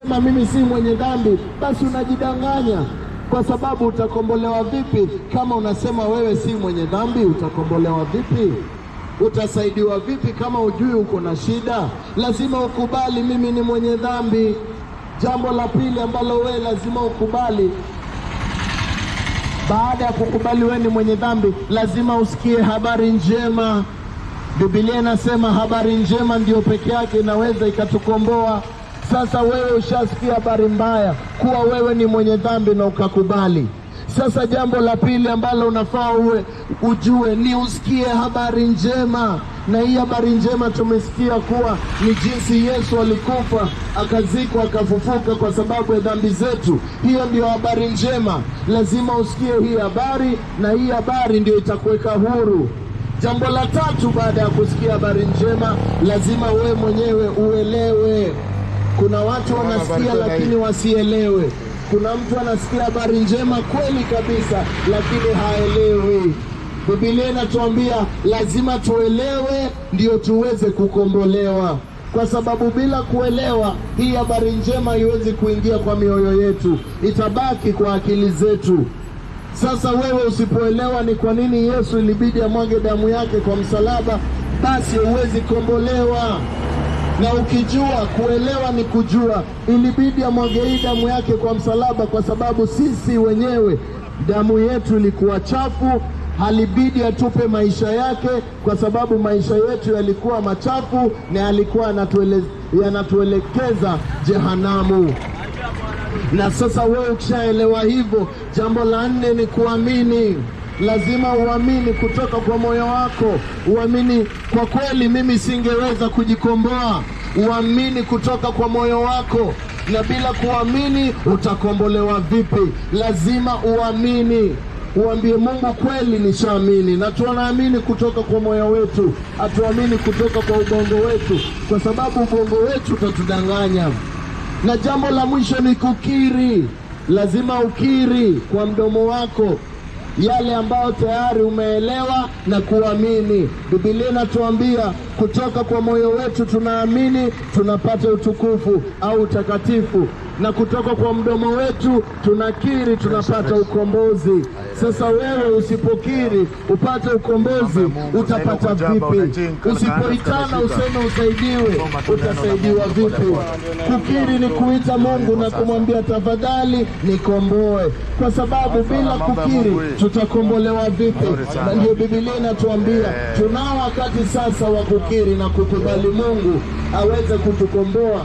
na mimi si mwenye dhambi, basi unajidanganya, kwa sababu utakombolewa vipi kama unasema wewe si mwenye dhambi? Utakombolewa vipi? Utasaidiwa vipi kama ujui uko na shida? Lazima ukubali mimi ni mwenye dhambi. Jambo la pili ambalo wewe lazima ukubali baada ya kukubali wewe ni mwenye dhambi, lazima usikie habari njema. Biblia inasema habari njema ndio peke yake inaweza ikatukomboa. Sasa wewe ushasikia habari mbaya kuwa wewe ni mwenye dhambi na ukakubali. Sasa jambo la pili ambalo unafaa uwe ujue ni usikie habari njema, na hii habari njema tumesikia kuwa ni jinsi Yesu alikufa akazikwa akafufuka kwa sababu ya dhambi zetu. Hiyo ndio habari njema, lazima usikie hii habari, na hii habari ndio itakuweka huru. Jambo la tatu, baada ya kusikia habari njema, lazima wewe mwenyewe uelewe. Kuna watu wanasikia lakini wasielewe. Kuna mtu anasikia habari njema kweli kabisa, lakini haelewi. Biblia inatuambia lazima tuelewe ndio tuweze kukombolewa, kwa sababu bila kuelewa hii habari njema haiwezi kuingia kwa mioyo yetu, itabaki kwa akili zetu. Sasa wewe usipoelewa ni kwa nini Yesu ilibidi amwage damu yake kwa msalaba, basi huwezi kombolewa. Na ukijua kuelewa ni kujua, ilibidi amwage hii damu yake kwa msalaba kwa sababu sisi wenyewe damu yetu ilikuwa chafu, halibidi atupe maisha yake kwa sababu maisha yetu yalikuwa machafu na yalikuwa yanatuele, yanatuelekeza jehanamu. Na sasa wewe ukishaelewa hivyo, jambo la nne ni kuamini. Lazima uamini kutoka kwa moyo wako, uamini kwa kweli, mimi singeweza kujikomboa. Uamini kutoka kwa moyo wako, na bila kuamini utakombolewa vipi? Lazima uamini, uambie Mungu, kweli nishaamini, na tunaamini kutoka kwa moyo wetu, hatuamini kutoka kwa ubongo wetu, kwa sababu ubongo wetu utatudanganya. Na jambo la mwisho ni kukiri. Lazima ukiri kwa mdomo wako yale ambayo tayari umeelewa na kuamini. Biblia inatuambia kutoka kwa moyo wetu tunaamini tunapata utukufu au utakatifu, na kutoka kwa mdomo wetu tunakiri tunapata ukombozi. Sasa wewe usipokiri upate ukombozi, utapata vipi? Usipoitana useme usaidiwe, utasaidiwa vipi? Kukiri ni kuita Mungu na kumwambia tafadhali nikomboe, kwa sababu bila kukiri tutakombolewa vipi? Na ndio Biblia inatuambia tunao wakati sasa wa kukiri na kukubali Mungu aweze kutukomboa.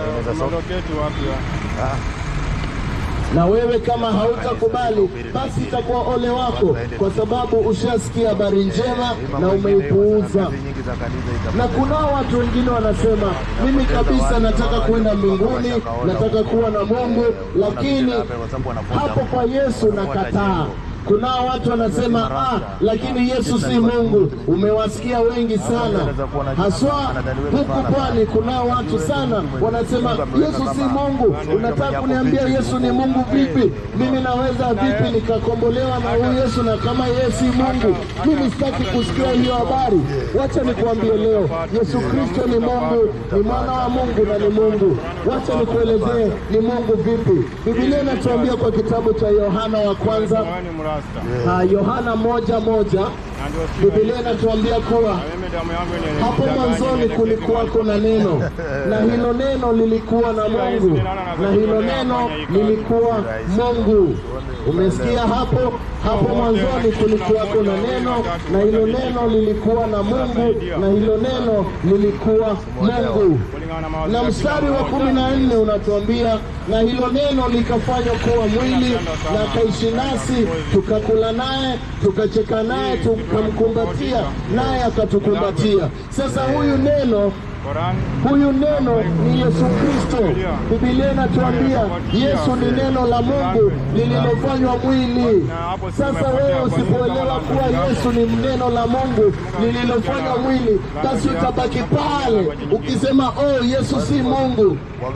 Na wewe kama hautakubali, basi itakuwa ole wako, kwa sababu ushasikia habari njema na umeipuuza. Na kunao watu wengine wanasema, mimi kabisa nataka kwenda mbinguni, nataka kuwa na Mungu, lakini hapo kwa Yesu nakataa. Kunao watu wanasema ah, lakini Yesu si Mungu. Umewasikia wengi sana, haswa huku pwani. Kunao watu sana wanasema Yesu si Mungu. Unataka kuniambia Yesu ni Mungu vipi? Mimi naweza vipi nikakombolewa na huyu Yesu na kama yeye si Mungu? Mimi sitaki kusikia hiyo habari. Wacha nikuambie leo, Yesu Kristo ni Mungu, ni mwana wa Mungu na ni Mungu. Wacha nikuelezee ni Mungu vipi. Biblia inatuambia kwa kitabu cha Yohana wa kwanza Ah, Yohana moja moja Biblia inatuambia kuwa hapo mwanzoni kulikuwako na neno, na hilo neno lilikuwa na Mungu, na hilo neno lilikuwa Mungu. Umesikia hapo? Hapo mwanzoni kulikuwako na neno, na hilo neno lilikuwa na Mungu, na hilo neno lilikuwa Mungu. Na mstari wa kumi na nne unatuambia na hilo neno likafanywa kuwa mwili na akaishi nasi, tukakula naye, tukacheka naye, tukamkumbatia naye akatukumbatia. Sasa huyu neno huyu neno ni Yesu Kristo. Biblia inatuambia Yesu ni neno la Mungu lililofanywa mwili. Sasa wewe usipoelewa kuwa Yesu ni neno la Mungu lililofanywa mwili, basi utabaki pale ukisema oh, Yesu si Mungu.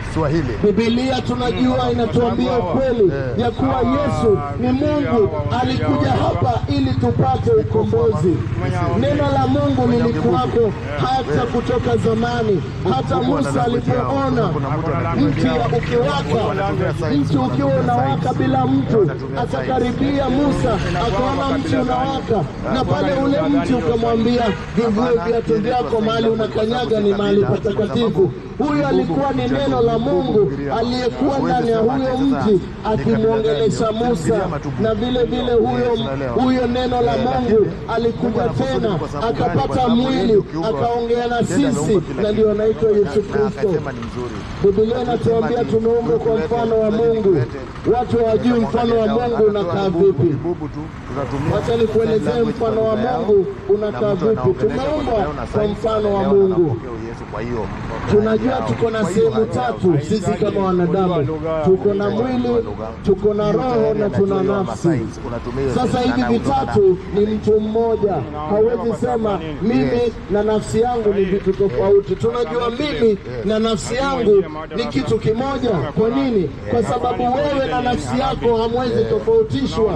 Swahili. Biblia tunajua inatuambia ukweli ya kuwa Yesu ni Mungu, alikuja hapa ili tupate ukombozi. Neno la Mungu lilikuwako hata kutoka zamani, hata Musa alipoona mti ukiwaka, mti ukiwa unawaka bila mtu, akakaribia Musa, akaona mti unawaka, na pale ule mti ukamwambia, vivue viatu vyako, mahali unakanyaga ni mahali patakatifu. Huyo alikuwa ni neno la Mungu aliyekuwa ndani ya huyo mti akimwongelesha Musa, na vile vile huyo huyo neno la Mungu alikuja tena akapata mwili akaongea na sisi, na ndio anaitwa Yesu Kristo. Akasema ni mzuri. Biblia inatuambia tumeumbwa kwa mfano wa Mungu. Watu hawajui mfano wa Mungu unakaa vipi. Bubu tu tunatumia. Wacha nikuelezee mfano wa Mungu unakaa vipi. Tumeumbwa kwa mfano wa Mungu. Kwa hiyo Tunajua tuko na sehemu tatu sisi kama wanadamu, tuko na mwili, tuko na roho na tuna nafsi. Sasa hivi vitatu ni mtu mmoja, hawezi sema mimi na nafsi yangu ni vitu tofauti. Tunajua mimi na nafsi yangu ni kitu kimoja. Kwa nini? Kwa sababu wewe na nafsi yako hamwezi tofautishwa.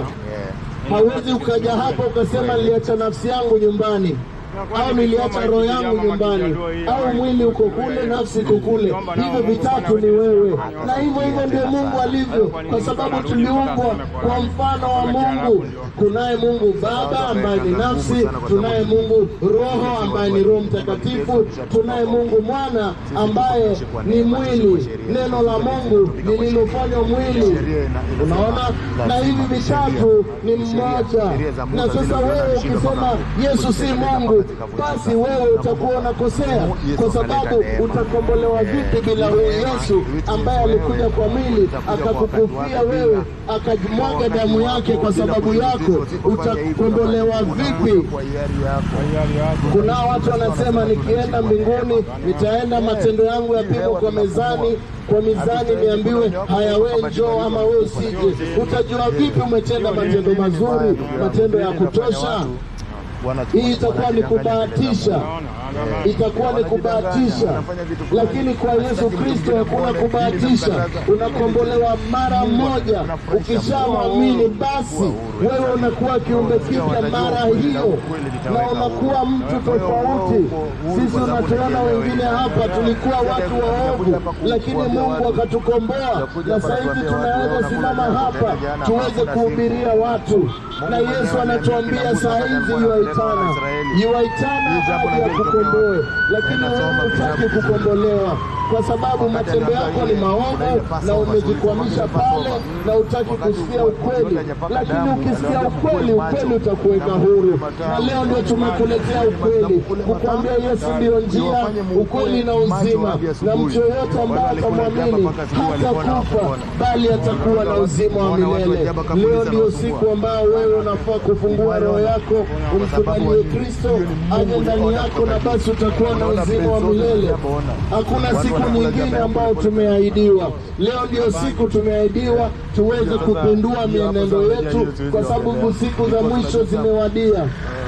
Hawezi ukaja hapa ukasema niliacha nafsi yangu nyumbani au niliacha roho yangu nyumbani, au mwili uko kule, nafsi iko kule. Hivyo vitatu ni wewe, na hivyo hivyo ndio Mungu alivyo, kwa sababu tuliumbwa kwa mfano wa Mungu. Kunaye Mungu Baba ambaye ni nafsi, tunaye Mungu Roho ambaye ni Roho Mtakatifu, tunaye Mungu Mwana ambaye ni mwili, neno la Mungu lililofanywa mwili. Unaona, na hivi vitatu ni mmoja. Na sasa wewe ukisema Yesu si Mungu, basi wewe utakuwa unakosea, kwa sababu utakombolewa vipi bila huyu Yesu ambaye alikuja kwa mwili akakukufia wewe, akajimwaga damu yake kwa sababu yako? Utakombolewa vipi? Kwa hiari yako. Kuna watu wanasema nikienda mbinguni nitaenda matendo yangu yapimwe kwa mezani, kwa mizani niambiwe, haya we njoo ama we usije. Utajua vipi umetenda matendo mazuri, matendo ya kutosha? Bwana Hii itakuwa ni kubahatisha, itakuwa ni kubahatisha, lakini kwa Yesu Kristo hakuna kubahatisha. Unakombolewa mara moja, ukishamwamini basi wewe unakuwa kiumbe kipya mara hiyo, na unakuwa mtu tofauti. Sisi unatuona wengine hapa tulikuwa watu waovu, lakini Mungu akatukomboa, na sasa hivi tunaweza simama hapa tuweze kuhubiria watu, na Yesu anatuambia saa hizi yuaitana, yuaitana aje akukomboe, lakini wewe hutaki kukombolewa kwa sababu matendo yako ni maovu na umejikwamisha pale na hutaki kusikia ukweli. Lakini ukisikia ukweli, ukweli utakuweka huru, na leo ndio tumekuletea ukweli, kukwambia Yesu ndiyo njia, ukweli na uzima, na mtu yoyote ambaye atamwamini hatakufa bali atakuwa na uzima wa milele. Leo ndio siku ambao wewe unafaa kufungua roho yako, umkubalie Kristo aje ndani yako, na basi utakuwa na uzima wa milele. Hakuna siku nyingine ambayo tumeahidiwa. Leo ndio siku tumeahidiwa tuweze kupindua mienendo yetu, kwa sababu siku za mwisho zimewadia.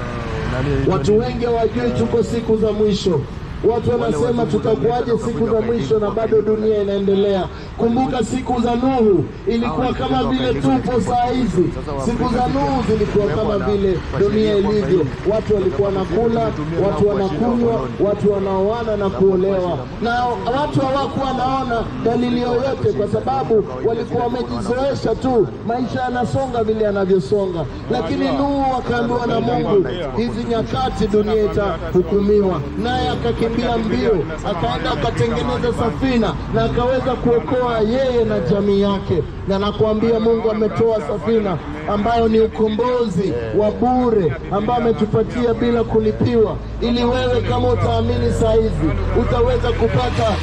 Watu wengi hawajui tuko siku za mwisho. Watu wanasema tutakuwaje siku za mwisho na bado dunia inaendelea. Kumbuka siku za Nuhu ilikuwa kama vile tupo saa hizi. Siku za Nuhu zilikuwa kama vile dunia ilivyo, watu walikuwa wanakula, watu wanakunywa, watu wanaoana na kuolewa, na watu hawakuwa wanaona dalili yoyote, kwa sababu walikuwa wamejizoesha tu, maisha yanasonga vile yanavyosonga. Lakini Nuhu akaambiwa na Mungu, hizi nyakati dunia itahukumiwa, naye akakimbia mbio, akaenda akatengeneza safina na akaweza kuokoa yeye na jamii yake. Na nakuambia Mungu ametoa safina ambayo ni ukombozi wa bure ambao ametupatia bila kulipiwa, ili wewe kama utaamini saa hizi utaweza kupata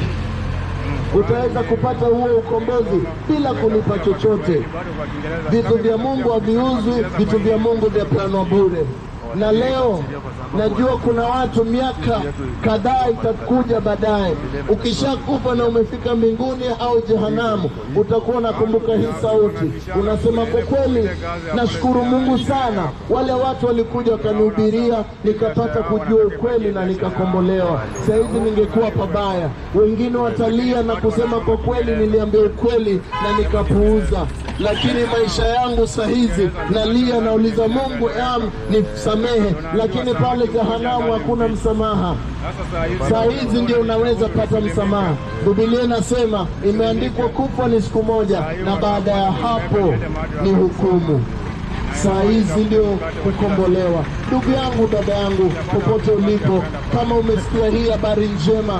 utaweza kupata huo ukombozi bila kulipa chochote. Vitu vya Mungu haviuzwi, vitu vya Mungu vyapeanwa bure. na leo najua kuna watu miaka kadhaa itakuja baadaye, ukishakufa na umefika mbinguni au jehanamu, utakuwa unakumbuka hii sauti, unasema kwa kweli, nashukuru Mungu sana, wale watu walikuja wakanihubiria, nikapata kujua ukweli na nikakombolewa. Sahizi ningekuwa pabaya, wengine watalia na kusema kwa kweli, niliambia ukweli na nikapuuza lakini maisha yangu saa hizi nalia, nauliza Mungu am nisamehe, lakini pale jehanamu hakuna msamaha. Saa hizi ndio unaweza pata msamaha. Biblia inasema imeandikwa, kufa ni siku moja, na baada ya hapo ni hukumu. Saa hizi ndio kukombolewa. Ndugu yangu, dada yangu, popote ulipo, kama umesikia hii habari njema,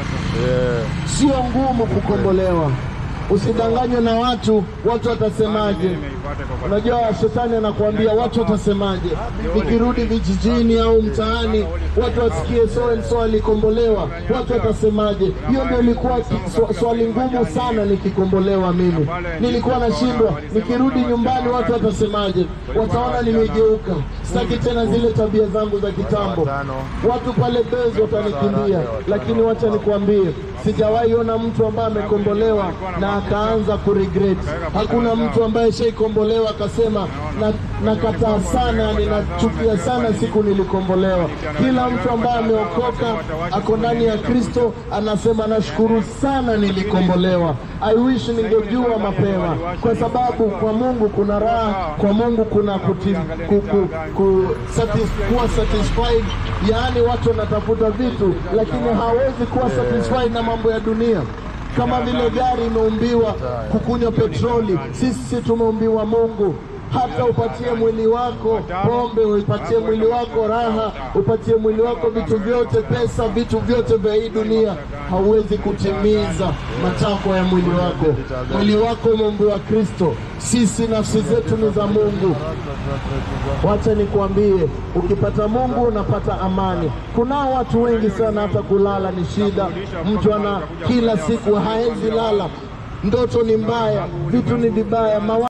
sio ngumu kukombolewa. Usidanganywe na watu, watu watasemaje? Unajua, shetani anakuambia watu watasemaje. Nikirudi vijijini au mtaani, watu wasikie so and so alikombolewa, watu watasemaje? Hiyo ndio ilikuwa ki- swa- swali ngumu sana nikikombolewa. Mimi nilikuwa nashindwa, nikirudi nyumbani, watu watasemaje? Wataona nimegeuka, sitaki tena zile tabia zangu za kitambo. Watu pale Bezi watanikimbia, lakini wacha nikuambie, sijawahi ona mtu ambaye amekombolewa na akaanza kuregret. Hakuna mtu ambaye shaikombolewa akasema na nakataa sana, ninachukia sana siku nilikombolewa. Kila mtu ambaye ameokoka ako ndani ya Kristo anasema nashukuru sana nilikombolewa. I wish ningejua mapema, kwa sababu kwa Mungu kuna raha, kwa Mungu kuna kuti, ku, ku, ku, satis, kuwa satisfied. Yaani watu wanatafuta vitu, lakini hawezi kuwa satisfied na mambo ya dunia kama vile gari imeumbiwa kukunywa petroli, sisi tumeumbiwa Mungu. Hata upatie mwili wako pombe, upatie mwili wako raha, upatie mwili wako vitu vyote, pesa, vitu vyote vya hii dunia, hauwezi kutimiza matakwa ya mwili wako. Mwili wako umeumbiwa Kristo, sisi nafsi zetu ni za Mungu. Wacha nikuambie, ukipata Mungu unapata amani. Kunao watu wengi sana, hata kulala ni shida. Mtu ana kila siku haezi lala, ndoto ni mbaya, vitu ni vibaya, mawa